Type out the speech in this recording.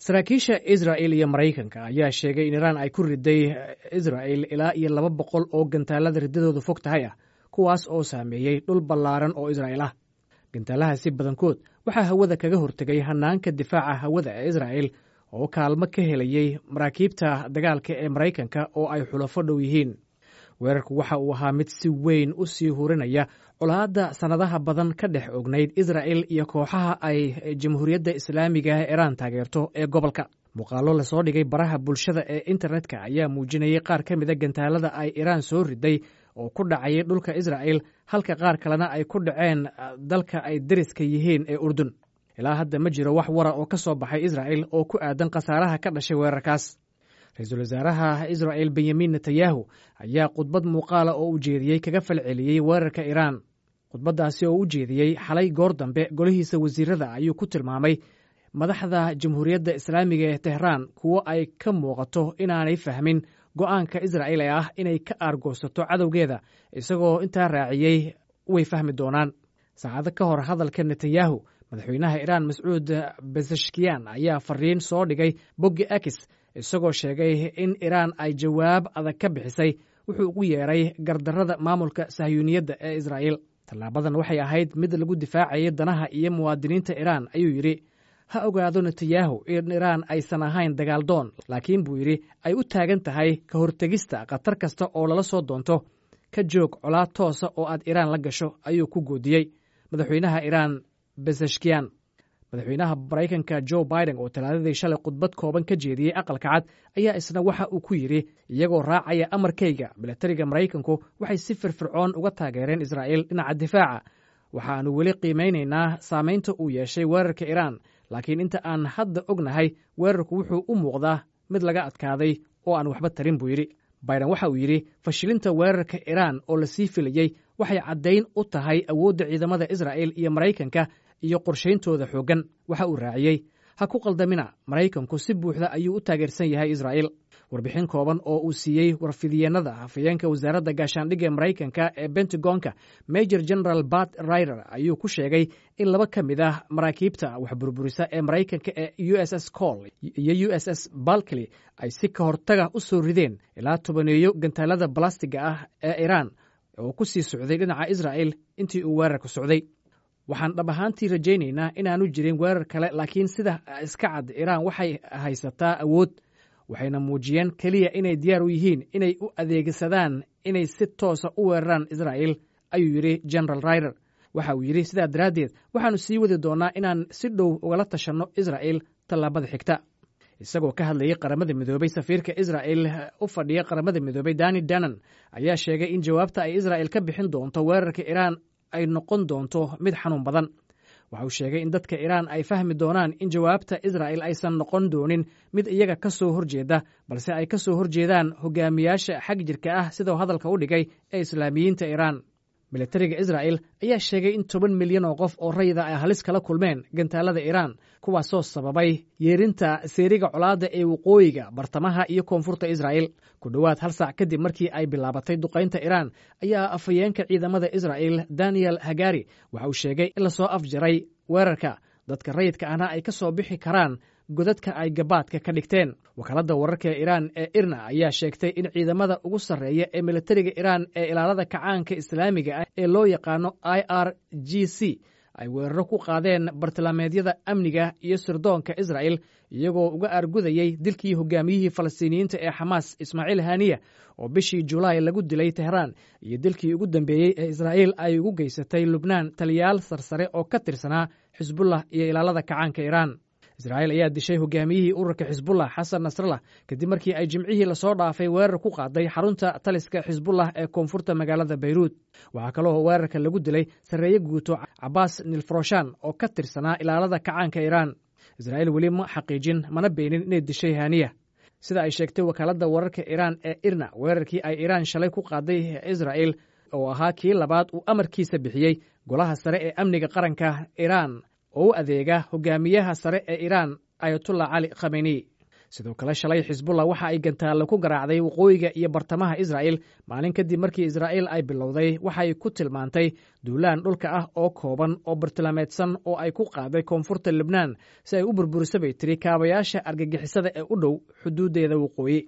saraakiisha israa'il iyo maraykanka ayaa sheegay in iraan ay ku riday israa'il ilaa iyo laba boqol oo gantaalada riddadoodu fog tahay ah kuwaas oo saameeyey dhul ballaaran oo israa'il ah gantaalahaasi badankood waxaa hawada kaga hortegay hanaanka difaaca hawada ee israa'il oo kaalmo ka helayey maraakiibta dagaalka ee maraykanka oo ay xulafo dhow yihiin weerarku waxa uu ahaa mid si weyn u sii hurinaya colaadda sannadaha badan ka dhex ognayd israa'il iyo kooxaha ay jamhuuriyadda islaamiga ee iraan taageerto ee gobolka muuqaallo lasoo dhigay baraha bulshada ee internetka ayaa muujinayay qaar ka mida gantaalada ay iraan soo riday oo ku dhacayay dhulka israa'il halka qaar kalena ay ku dhaceen dalka ay deriska yihiin ee urdun ilaa hadda ma jiro wax wara oo ka soo baxay israa'il oo ku aadan khasaaraha ka dhashay weerarkaas ra-iisul wasaaraha israa'il benyamin netanyahu ayaa khudbad muuqaala oo u jeediyey kaga falceliyey weerarka iraan khudbaddaasi oo u jeediyey xalay goor dambe golihiisa wasiirada ayuu ku tilmaamay madaxda jamhuuriyadda islaamiga ee tehraan kuwo ay ka muuqato inaanay fahmin go'aanka israa'il ee ah inay ka aargoosato cadowgeeda isagoo intaa raaciyey way fahmi doonaan saacado ka hor hadalka netanyahu madaxweynaha iraan mascuud beseshkiyan ayaa fariin soo dhigay boggi akis isagoo sheegay in iraan ay jawaab adag ka bixisay wuxuu ugu yeeray gardarrada maamulka sahyuuniyadda ee israa'il tallaabadan waxay ahayd mid lagu difaacayay danaha iyo muwaadiniinta iraan ayuu yidhi ha ogaado netanyahu in iraan aysan ahayn dagaaldoon laakiin buu yidhi ay u taagan tahay ka hortegista khatar kasta oo lala soo doonto ka joog colaad toosa oo aad iraan la gasho ayuu ku goodiyey madaxweynaha iraan beseshkiyan madaxweynaha maraykanka jo biden oo talaadadii shalay khudbad kooban ka jeediyey aqalka cad ayaa isna waxa uu ku yidhi iyagoo raacaya amarkayga milatariga maraykanku waxay si firfircoon uga taageereen israa'il dhinaca difaaca waxaannu weli qiimaynaynaa saamaynta uu yeeshay weerarka iraan laakiin inta aan hadda ognahay weerarku wuxuu u muuqdaa mid laga adkaaday oo aan waxba tarin buu yidhi biden waxa uu yidhi fashilinta weerarka iraan oo lasii filayey waxay caddayn u tahay awoodda ciidamada israa'il iyo maraykanka iyo qorshayntooda xooggan waxa uu raaciyey ha ku qaldamina maraykanku si buuxda ayuu u taageersan yahay israa'il warbixin kooban oo uu siiyey warfidyeenada hafayeenka wasaaradda gaashaandhigga ee maraykanka ee bentagonka major general bat rider ayuu ku sheegay in laba ka mid ah maraakiibta wax burburisa ee maraykanka ee u s s col iyo u s s balkly ay si ka hortaga u soo rideen ilaa tobaneeyo gantaalada balastiga ah ee iraan oo ku sii socday dhinaca israa'il intii uu weerarku socday waxaan dhab ahaantii rajaynaynaa inaanu jirin weerar kale laakiin sida iska cad iraan waxay haysataa awood waxayna muujiyeen keliya inay diyaar u yihiin inay u adeegsadaan inay si toosa u weeraraan israa'il ayuu yidhi general rider waxa uu yidhi sidaa daraaddeed waxaannu sii wadi doonnaa inaan si dhow ugala tashanno israa'il tallaabada xigta isagoo ka hadlayay qaramada midoobay safiirka israa'il u fadhiya qaramada midoobay dani danan ayaa sheegay in jawaabta ay israa'il ka bixin doonto weerarka iraan ay noqon doonto mid xanuun badan waxa uu sheegay in dadka iraan ay fahmi doonaan in jawaabta israa'il aysan noqon doonin mid iyaga ka soo horjeeda balse ay ka soo horjeedaan hogaamiyaasha xag jirka ah sidau hadalka u dhigay ee islaamiyiinta iraan milatariga israa'il ayaa sheegay in toban milyan oo qof oo rayida ay halis kala kulmeen gantaalada iraan kuwaasoo sababay yeerinta seeriga colaadda ee waqooyiga bartamaha iyo koonfurta israa'il ku dhowaad hal saac kadib markii ay bilaabatay duqaynta iraan ayaa afhayeenka ciidamada israa'il daniel hagari waxa uu sheegay in lasoo afjaray weerarka dadka rayidka ahna ay ka soo bixi karaan godadka ay gabaadka ka dhigteen wakaaladda wararka iraan ee irna ayaa sheegtay in ciidamada ugu sarreeya ee milatariga iraan ee ilaalada kacaanka islaamiga ah ee loo yaqaano i r g c ay weeraro ku qaadeen bartilmaameedyada amniga iyo sirdoonka israa'il iyagoo uga aargudayey dilkii hogaamiyihii falastiiniyiinta ee xamaas ismaaciil haniya oo bishii julaay lagu dilay tehraan iyo dilkii ugu dambeeyey ee israa'iil ay ugu geysatay lubnaan taliyaal sarsare oo ka tirsanaa xisbullah iyo ilaalada kacaanka iraan israa'iil ayaa dishay hogaamiyihii ururka xisbullah xasan nasrallah kadib markii ay jimcihii lasoo dhaafay weerar ku qaaday xarunta taliska xisbullah ee koonfurta magaalada bayruud waxaa kaloo weerarka lagu dilay sarreeye guuto cabaas nilfroshan oo ka tirsanaa ilaalada kacaanka iraan israa'iil weli ma xaqiijin mana beenin inay dishay haniya sida ay sheegtay wakaaladda wararka iraan ee irna weerarkii ay iraan shalay ku qaaday israa'il oo ahaa kii labaad uu amarkiisa bixiyey golaha sare ee amniga qaranka iraan oo u adeega hogaamiyaha sare ee iraan ayatullah cali khameni sidoo kale shalay xisbullah waxa ay gantaalle ku garaacday waqooyiga iyo bartamaha israa'il maalin kadib markii israa'iil ay bilowday waxay ku tilmaantay duulaan dhulka ah oo kooban oo bartilmaameedsan oo ay ku qaaday koonfurta lebnaan si ay u burburiso bay tiri kaabayaasha argagixisada ee u dhow xuduuddeeda waqooyi